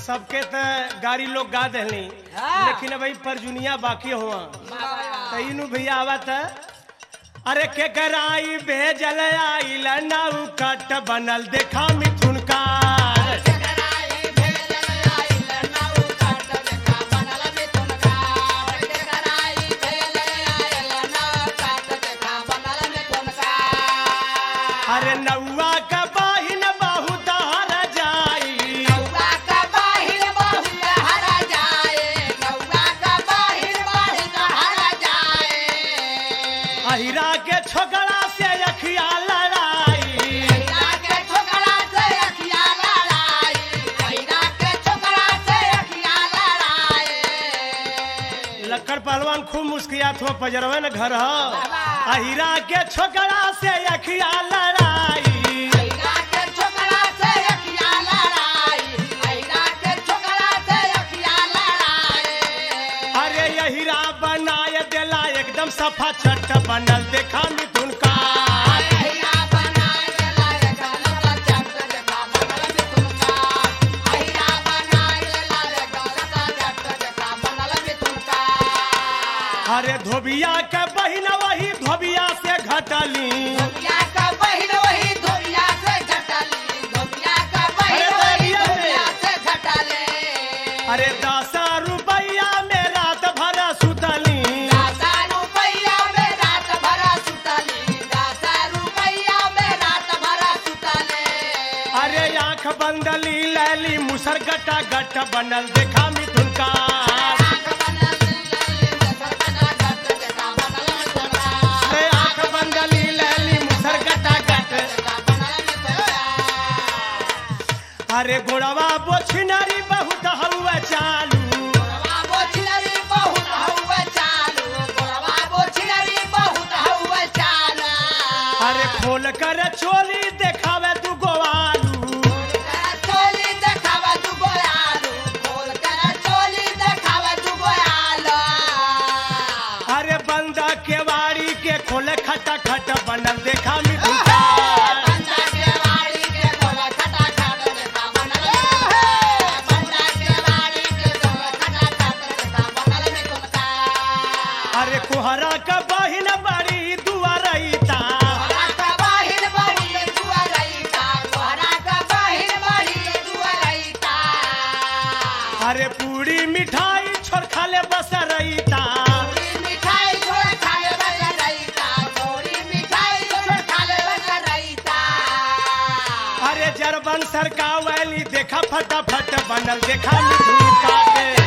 सबके त गाड़ी लोग गा दहली हाँ। लेकिन भाई परजुनिया बाकी हुआ तईनु भैया आवत अरे के कराई भेजल आइल नाउ कट बनल देखा मिथुन का अरे नौवा का बाहिन बहुत हर जाई अहिरा के छोकरा से अखिया लड़ाई लक्कड़ पहलवान खूब मुस्कियात हो पजरवे न घर हो अहिरा के छोकरा से अखिया लड़ाई अरे यहिरा बनाए देला एकदम सफा छट बनल देखा मिथुन का अरे धोबिया के बहिन वही धोबिया से घटली अरे दस रुपया में रात भर सुतली अरे आंख बंदली लैली मुसर गटा गट बनल देखा मिथुन का अरे आंख बंदली लैली मुसर गटा गट अरे गोड़वा बोछिनरी बहुत हवा चालू अरे खोल कर चोली देखावे तू गोवालू अरे बंदा केवाड़ी के खोले खटा खट बनल देखा मिथुन का अरे कुहरा का बहिन बड़ी दुआरईता अरे पूरी मिठाई छोड़ खाले बस रईता अरे जरबन सरका वैली देखा फटाफट बनल देखा मिथुन का के